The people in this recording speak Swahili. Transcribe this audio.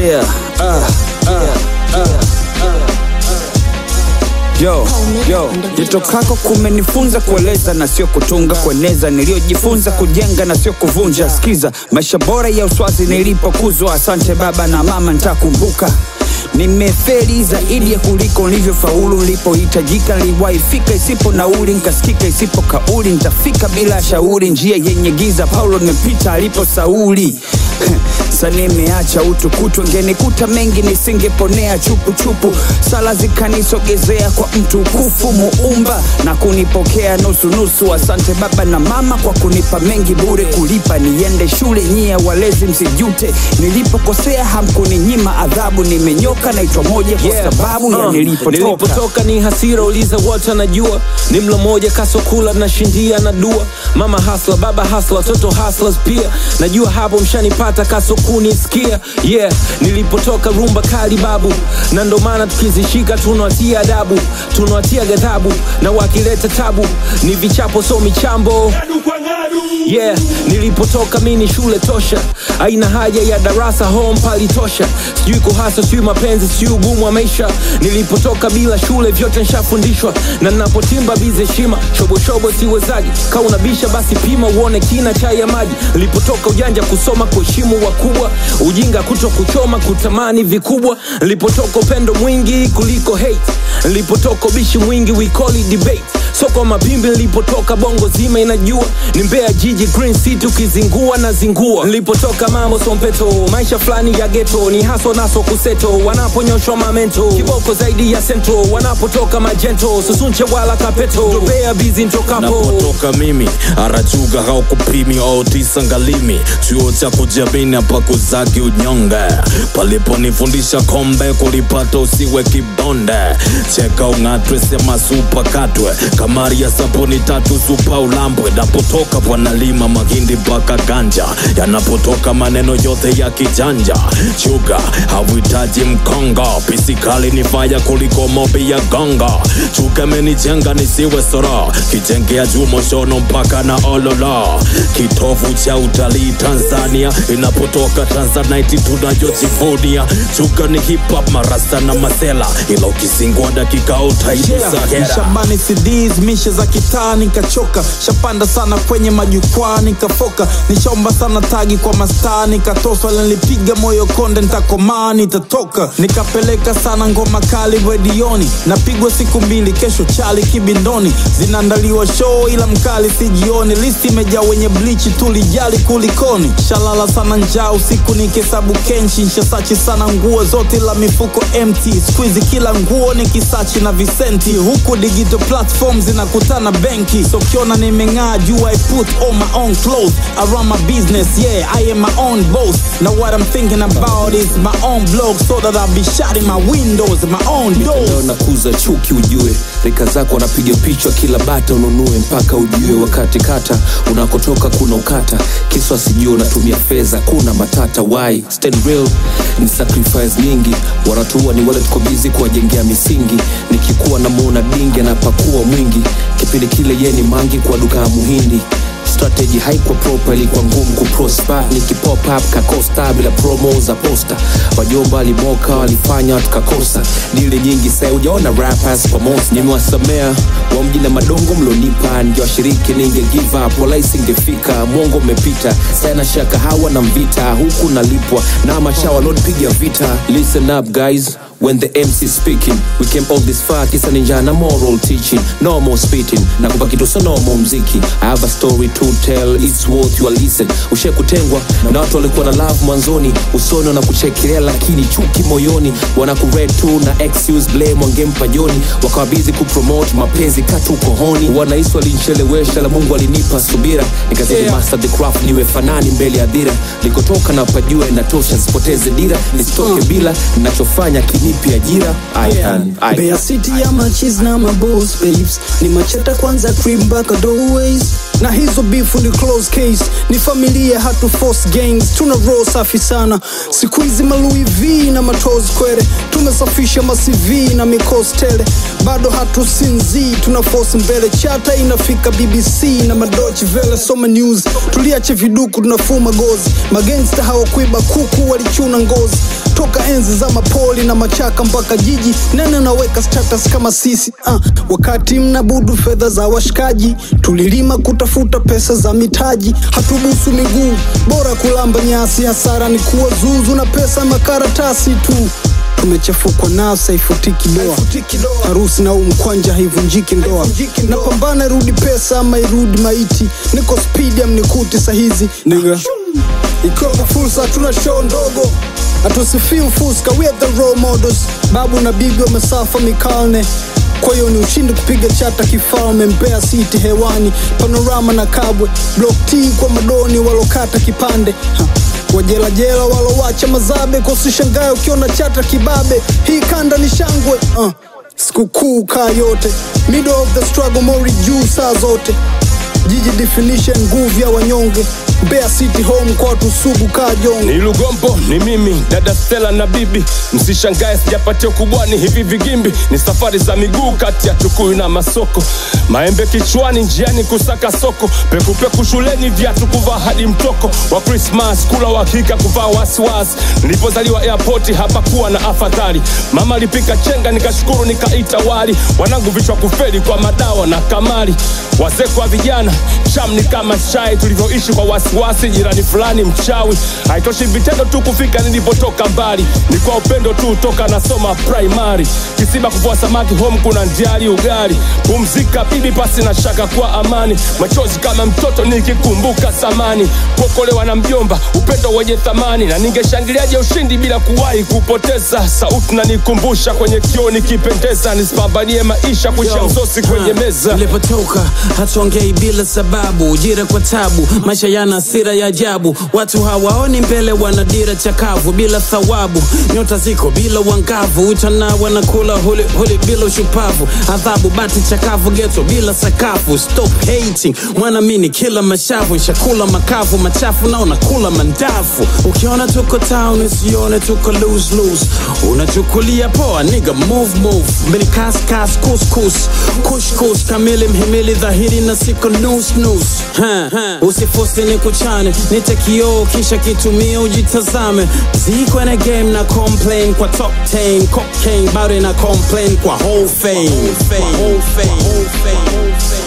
yeah, uh, uh, uh. Yo, yo, jitokako kumenifunza kueleza na sio kutunga, kueneza niliyojifunza, kujenga na sio kuvunja. Sikiza, maisha bora ya uswazi nilipokuzwa. Asante baba na mama, nitakumbuka nimeferi zaidi ya kuliko nilivyofaulu. Nilipohitajika niliwaifika, isipo nauli nikasikika, isipo kauli nitafika bila shauri. Njia yenye giza Paulo nimepita alipo Sauli. Sa nimeacha utukutu, ngenikuta mengi nisingeponea chupuchupu. Sala zikanisogezea kwa mtukufu Muumba na kunipokea nusunusu. Asante baba na mama kwa kunipa mengi bure, kulipa niende shule. Nyie walezi msijute, nilipokosea hamkuninyima adhabu. Nimenyoka naitwa moja kwa Yeah. sababu ya Uh, nilipotoka. nilipotoka ni hasira, uliza wote anajua. Ni mlo moja kasokula na shindia na dua. Mama hasla, baba hasla, watoto hustlers pia. Najua hapo mshanipata kasokunisikia. Yeah, nilipotoka rumba kali babu, na ndo maana tukizishika tunawatia adabu, tunawatia ghadhabu, na wakileta tabu ni vichapo, so michambo yeah nilipotoka mi ni shule tosha aina haja ya darasa home palitosha sijui kuhasa sijui mapenzi sijui ugumu wa maisha nilipotoka bila shule vyote nshafundishwa na napotimba bize shima shoboshobo siwezaji ka unabisha basi pima uone kina chai ya maji nilipotoka ujanja kusoma kuheshimu wakubwa ujinga kuto kuchoma kutamani vikubwa nilipotoka upendo mwingi kuliko hate nilipotoka ubishi mwingi we call it debate soko mapimbi nilipotoka bongo zima inajua ni mbea jiji green city ukizingua na zingua nilipotoka mambo sompeto maisha fulani ya geto ni haso naso kuseto wanaponyoshwa mamento kiboko zaidi ya sento wanapotoka majento susunche wala kapeto dobea bizi ntokapo napotoka mimi arachuga haukupimi au tisa ngalimi chuo cha kujiamini hapa kuzaki unyonge paliponifundisha kombe kulipata usiwe kibonde cheka ung'atwe sema supa katwe kamari ya sabuni tatu supa ulambwe napotoka bwanalima mahindi mpaka ganja yanapotoka maneno yote ya kijanja chuga hauhitaji mkonga pisikali ni faya kuliko mobi ya gonga chuga menijenga nisiwe sora kijengea juu moshono mpaka na olola kitovu cha utalii tanzania inapotoka tanzanite tunayojivunia chuga ni hip hop marasta na masela ila ukisingwa dakika utaigusa hera Shabani CDs mishe za kitaa nikachoka, shapanda sana kwenye majukwaa nikafoka, nishaomba sana tagi kwa mastaa nikatoswa, nilipiga moyo konde nitakomaa nitatoka, nikapeleka sana ngoma kali redioni, napigwa siku mbili, kesho chali kibindoni, zinaandaliwa show ila mkali sijioni, listi imejaa wenye blichi tulijali kulikoni, shalala sana njaa usiku nikihesabu kenchi, nshasachi sana nguo zote la mifuko empty, squeeze kila nguo ni kisachi na visenti, huku digital platform zinakutana benki, so kiona nimeng'aa juu I put on my own clothes, I run my business, yeah I am my own boss, now what I'm thinking about is my own blog, so that I'll be shutting my windows, my own leo doors. nakuza chuki ujue rika zako wanapiga pichwa kila bata ununue mpaka ujue wakati kata unakotoka kuna ukata kiswa sijue unatumia fedha kuna matata why stand real ni sacrifice nyingi wanatua ni wale tuko bizi kuwajengea misingi nikikuwa namwona dingi anapakua mwingi kipindi kile ye ni mangi kwa duka ya muhindi strategy haikuwa proper ilikuwa ngumu kuprosper nikipop up kakosta bila promo za posta wajomba walimoka walifanya tukakosa dili nyingi sai ujaona rappers pamoja nimewasamea wa mji na madongo mlonipa ningewashiriki ninge give up wala isingefika mwongo umepita sana shaka hawa na mvita huku nalipwa na machawa lonipiga vita listen up guys When the MC speaking We came all this far kisa ninja na moral teaching No more spitting na kupa kitu so no more mziki I have a story to tell It's worth your listen Ushe kutengwa na watu walikuwa na love mwanzoni Usoni wanakuchekelea lakini chuki moyoni Wanakured tu na excuse blame wangempa joni Wakawa busy kupromote mapenzi katu kohoni Wanahisi walinchelewesha la Mungu alinipa subira Nikazidi Yeah. master the craft niwe fanani mbele ya dhira Likotoka na pajua inatosha sipoteze dira Nisitoke bila ninachofanya kinipi ajira I can, I Mbeya City ya machis na maboss babes ni macheta kwanza crib mpaka doorways na hizo bifu ni close case ni familia hatu force gangs tuna roho safi sana siku hizi malui v na matos kwere tumesafisha macv na mikosi tele bado hatusinzii tuna force mbele chata inafika bbc na madochi vele soma news tuliache viduku tunafuma gozi magangsta hawakuiba kuku walichuna ngozi toka enzi za mapoli na machaka mpaka jiji nene naweka status kama sisi uh, wakati mnabudu fedha za washikaji tulilima kutafuta pesa za mitaji hatubusu miguu bora kulamba nyasi hasara ni kuwa zuzu na pesa makaratasi tu tumechafukwa nasa haifutiki doa harusi na huu mkwanja haivunjiki ndoa napambana irudi pesa ama irudi maiti niko spidi amnikuti sahizi niga ikiwa kwa fursa hatuna show ndogo hatusifii ufuska we are the role models babu na bibi wamesafa mikalne kwa hiyo ni ushindi kupiga chata kifalme mbea city hewani panorama na kabwe block t kwa madoni walokata kipande ha. wajelajela walowacha mazabe kosishangae ukiona chata kibabe hii kanda ni shangwe uh. sikukuu kaa yote middle of the struggle mori juu saa zote jiji definition nguvu ya wanyonge Mbeya City home kwa watu sugu kaa jongo ni Lugombo, ni mimi dada Stella na bibi. Msishangae sijapatia ukubwani hivi vigimbi, ni safari za miguu kati ya Tukuyu na Masoko, maembe kichwani, njiani kusaka soko, pekupeku shuleni, viatu kuvaa hadi mtoko wa Christmas, kula uhakika kuvaa wasiwasi. Nilipozaliwa airport hapakuwa na afadhali, mama alipika chenga, nikashukuru nikaita wali, wanangu vichwa kufeli kwa madawa na kamari, wazee kwa vijana, cham ni kama shai, tulivyoishi kwa wasiwasi wasiwasi, jirani fulani mchawi. Haitoshi vitendo tu kufika nilipotoka mbali, ni kwa upendo tu toka nasoma primary. Kisiba kuvua samaki, home kuna ndiari ugali, pumzika bibi, pasi na shaka kwa amani, machozi kama mtoto nikikumbuka zamani, kuokolewa na mjomba, upendo wenye thamani, na ningeshangiliaje ushindi bila kuwahi kupoteza. Sauti na nikumbusha kwenye kioo nikipendeza, nisipambanie maisha kuisha Yo, msosi kwenye ha, meza. Nilipotoka hatuongei bila sababu, ujira kwa tabu, maisha yana hasira ya ajabu. Watu hawaoni mbele, wana dira chakavu bila thawabu. Nyota ziko bila wangavu, utana wanakula huli, huli bila ushupavu. Adhabu bati chakavu, geto bila sakafu. Stop hating, mwanamini kila mashavu, shakula makavu machafu na unakula mandafu. Ukiona tuko town, usione tuko lose lose. Unachukulia poa, nigga move move. Mbili kas kas kus kus, kush kush kamili mhimili dhahiri na siko nus nus. Ha, Usifosi ni kuchane, nite kioo kisha kitumia ujitazame. Ziko na game na complain kwa top 10, cocaine bado na complain kwa whole fame. Whole fame. Whole fame. Whole fame.